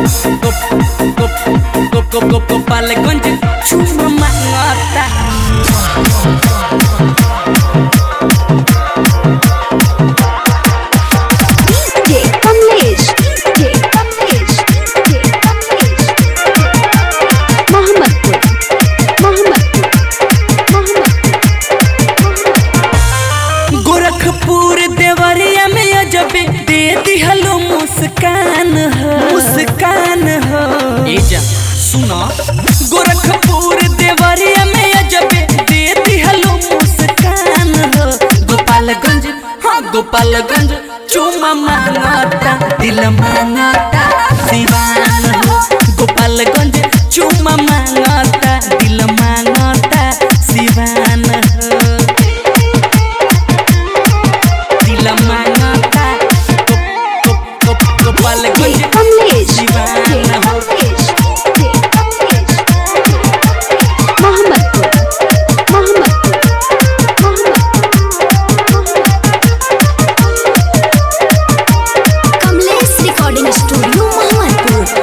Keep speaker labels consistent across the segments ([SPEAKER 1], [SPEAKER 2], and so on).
[SPEAKER 1] गोपालगंज चुमा मांगता
[SPEAKER 2] DJ Kamlesh DJ Kamlesh DJ Kamlesh Mohammadpur Mohammadpur Mohammadpur
[SPEAKER 1] Gorakhpur Deoria में अजबे दे दिहलो मुस्कान हो मुस्कान हो ए जा सुना गोरखपुर देवरिया में अजबे दे दिहलो मुस्कान हो गोपालगंज हाँ गोपालगंज चुमा मांगता दिल मांगता सिवान हो गोपालगंज चुमा मांगता दिल मांगता सिवान हो दिल मांगता गो- गो- गो- गोपालगंज
[SPEAKER 2] DJ कमलेश DJ
[SPEAKER 1] सिवान हो
[SPEAKER 2] Kamlesh DJ Kamlesh Mohammadpur Mohammadpur Mohammadpur Kamlesh recording studio Mohammadpur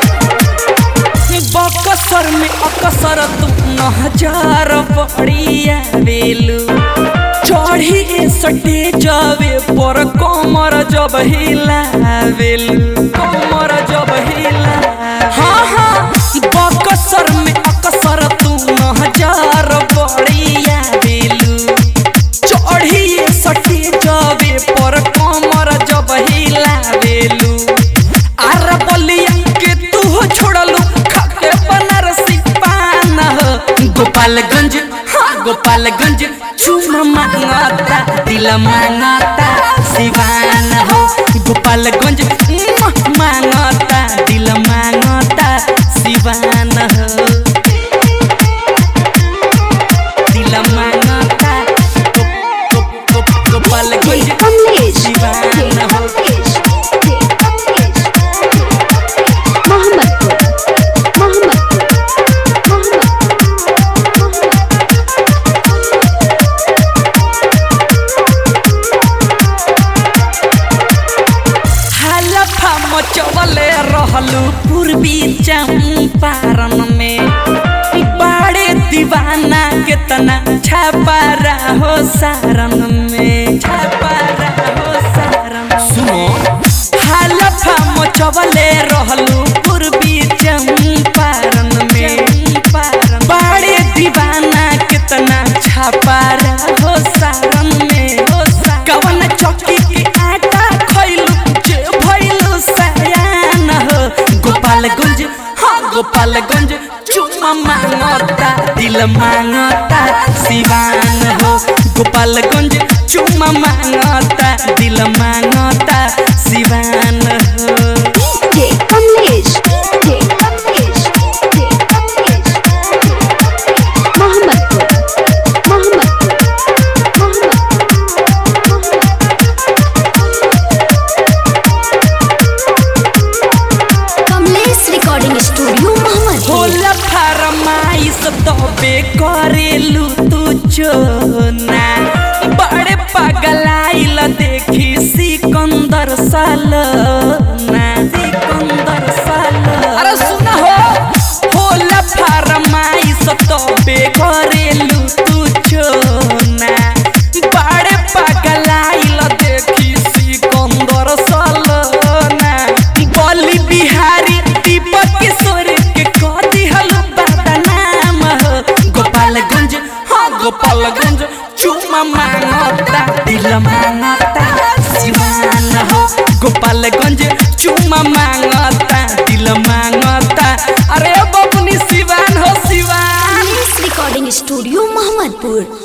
[SPEAKER 1] Buxar में अकसर तू नहजार पड़िया बेलू चढ़ी सटे जावे पर कमर जब हिलावेलू कमर जब हिला हाँ हाँ बकसर में अकसर तू नहजार पड़िया बेलू चढ़ी सटी जावे पर कमर जब हिलावेलू आर बलिया के तू छोड़लू खाके बनारसी पान हो गोपालगंज हाँ गोपालगंज चूमा मांगता दिल मांगता सिवान हो गोपालगंज मुआ मांगता दिल मांगता सिवान हो दिल मांगता गो- गो- गो- गोपालगंज
[SPEAKER 2] DJ कमलेश
[SPEAKER 1] सिवान
[SPEAKER 2] DJ
[SPEAKER 1] हो
[SPEAKER 2] कमलेश DJ कमलेश मोहम्मदपुर मोहम्मदपुर
[SPEAKER 1] हलफा मचवले रहलू पूर्वी चंपारण में बड़े दीवाना केतना छापारा हो सारण में छापारा हो सारण सुनो हलफा मचवले रहलू पूर्वी चंपारण में बड़े दीवाना केतना छापारा हो सारण में हो सारण कवन चौकी के आटा खैलू जे भैलू सयान हो गोपालगंज हाँ गोपालगंज चुमा मांगता दिल मांगता सिवान हो गोपालगंज चुमा मांगता दिल मांगता सिवान हो
[SPEAKER 2] DJ Kamlesh DJ Kamlesh DJ Kamlesh Mohammadpur Mohammadpur Mohammadpur Kamlesh recording studio Mohammadpur
[SPEAKER 1] होला फरमाइश तबे करेलू तू चोना बड़े पगलाइल देखी सिकंदर सालना सिकंदर साल अरे सुना हो होला फरमाइश तबे करेलू तू चोना बड़े पगलाइल देखी सिकंदर सालना बली बिहारी दीपक किशोर के कदी हलू बदनाम हो गोपालगंज हाँ गोपालगंज चुमा मांगता दिल मांगता सिवान हो गोपालगंज चुमा मांगता दिल मांगता अरे बबनी सिवान हो सिवान
[SPEAKER 2] कमलेश रिकॉर्डिंग स्टूडियो मोहम्मदपुर